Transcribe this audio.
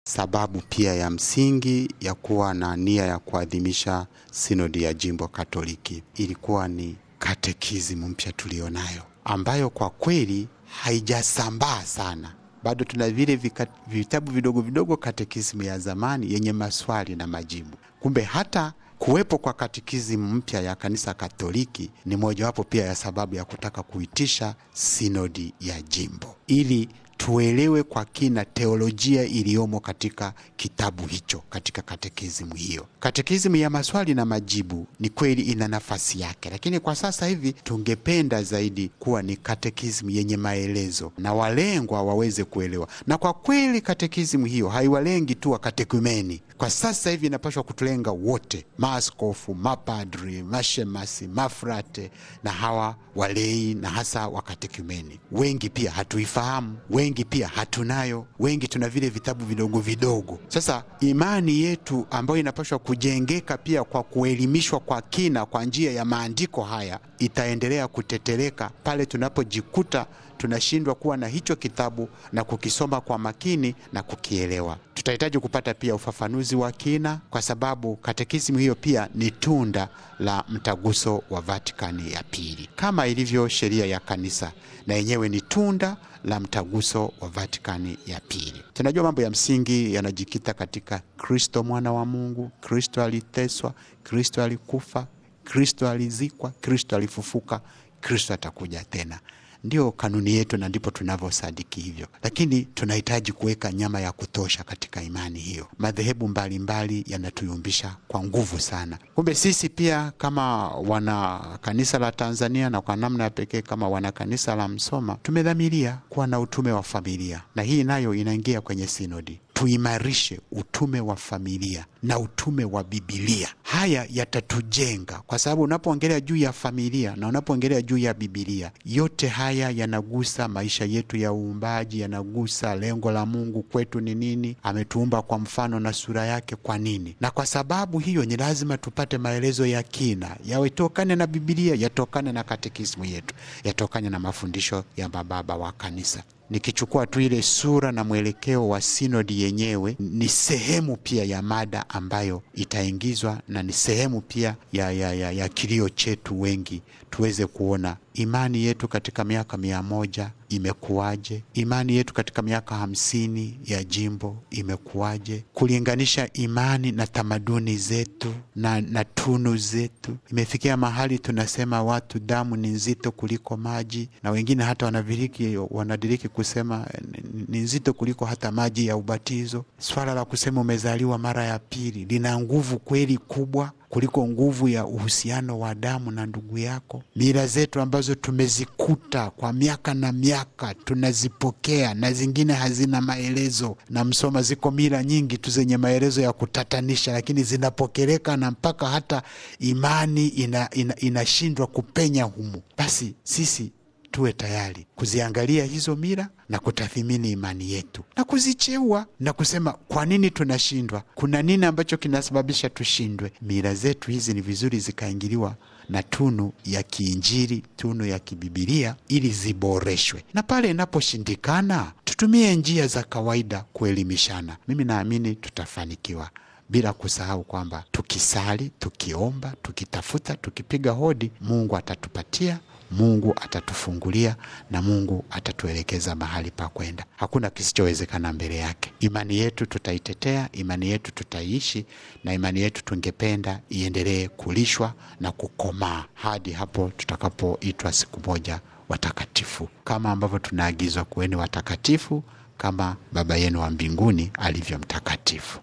sababu pia ya msingi ya kuwa na nia ya kuadhimisha sinodi ya jimbo Katoliki ilikuwa ni katekisimu mpya tulionayo, ambayo kwa kweli haijasambaa sana bado tuna vile vika, vitabu vidogo vidogo katekisimu ya zamani yenye maswali na majibu. Kumbe hata kuwepo kwa katekisimu mpya ya kanisa Katoliki ni mojawapo pia ya sababu ya kutaka kuitisha sinodi ya jimbo ili tuelewe kwa kina teolojia iliyomo katika kitabu hicho, katika katekisimu hiyo. Katekisimu ya maswali na majibu ni kweli ina nafasi yake, lakini kwa sasa hivi tungependa zaidi kuwa ni katekisimu yenye maelezo na walengwa waweze kuelewa. Na kwa kweli katekisimu hiyo haiwalengi tu wakatekumeni. Kwa sasa hivi inapaswa kutulenga wote, maaskofu, mapadri, mashemasi, mafrate na hawa walei na hasa wakatekumeni. Wengi pia hatuifahamu, wengi pia hatunayo, wengi tuna vile vitabu vidogo vidogo. Sasa imani yetu ambayo inapaswa kujengeka pia kwa kuelimishwa kwa kina kwa njia ya maandiko haya itaendelea kutetereka pale tunapojikuta tunashindwa kuwa na hicho kitabu na kukisoma kwa makini na kukielewa. Tutahitaji kupata pia ufafanuzi wa kina, kwa sababu katekisimu hiyo pia ni tunda la mtaguso wa Vatikani ya pili, kama ilivyo sheria ya kanisa, na yenyewe ni tunda la mtaguso wa Vatikani ya pili. Tunajua mambo ya msingi yanajikita katika Kristo mwana wa Mungu, Kristo aliteswa, Kristo alikufa, Kristo alizikwa, Kristo alifufuka, Kristo atakuja tena ndio kanuni yetu na ndipo tunavyosadiki hivyo, lakini tunahitaji kuweka nyama ya kutosha katika imani hiyo. Madhehebu mbalimbali yanatuyumbisha kwa nguvu sana. Kumbe sisi pia kama wana kanisa la Tanzania na kwa namna ya pekee kama wana kanisa la Msoma tumedhamiria kuwa na utume wa familia, na hii nayo inaingia kwenye sinodi. Tuimarishe utume wa familia na utume wa Bibilia. Haya yatatujenga kwa sababu unapoongelea juu ya familia na unapoongelea juu ya Bibilia, yote haya yanagusa maisha yetu ya uumbaji, yanagusa lengo la Mungu kwetu ni nini, ametuumba kwa mfano na sura yake kwa nini. Na kwa sababu hiyo ni lazima tupate maelezo ya kina, yatokane na Bibilia, yatokane na katekismu yetu, yatokane na mafundisho ya mababa wa kanisa. Nikichukua tu ile sura na mwelekeo wa sinodi yenyewe, ni sehemu pia ya mada ambayo itaingizwa na ni sehemu pia ya, ya, ya, ya kilio chetu wengi, tuweze kuona imani yetu katika miaka mia moja imekuwaje? Imani yetu katika miaka hamsini ya jimbo imekuwaje? Kulinganisha imani na tamaduni zetu na, na tunu zetu. Imefikia mahali tunasema watu damu ni nzito kuliko maji, na wengine hata wanadiriki, wanadiriki kusema ni nzito kuliko hata maji ya ubatizo. Swala la kusema umezaliwa mara ya pili lina nguvu kweli kubwa kuliko nguvu ya uhusiano wa damu na ndugu yako. Mila zetu ambazo tumezikuta kwa miaka na miaka tunazipokea, na zingine hazina maelezo. Na Msoma ziko mila nyingi tu zenye maelezo ya kutatanisha, lakini zinapokeleka na mpaka hata imani inashindwa ina, ina kupenya humu. Basi sisi tuwe tayari kuziangalia hizo mila na kutathimini imani yetu na kuzicheua na kusema kwa nini tunashindwa, kuna nini ambacho kinasababisha tushindwe. Mila zetu hizi ni vizuri zikaingiliwa na tunu ya kiinjili, tunu ya kibibilia, ili ziboreshwe, na pale inaposhindikana tutumie njia za kawaida kuelimishana. Mimi naamini tutafanikiwa bila kusahau kwamba tukisali, tukiomba, tukitafuta, tukipiga hodi, Mungu atatupatia Mungu atatufungulia na Mungu atatuelekeza mahali pa kwenda. Hakuna kisichowezekana mbele yake. Imani yetu tutaitetea, imani yetu tutaiishi, na imani yetu tungependa iendelee kulishwa na kukomaa hadi hapo tutakapoitwa siku moja watakatifu, kama ambavyo tunaagizwa kuweni watakatifu kama Baba yenu wa mbinguni alivyo mtakatifu.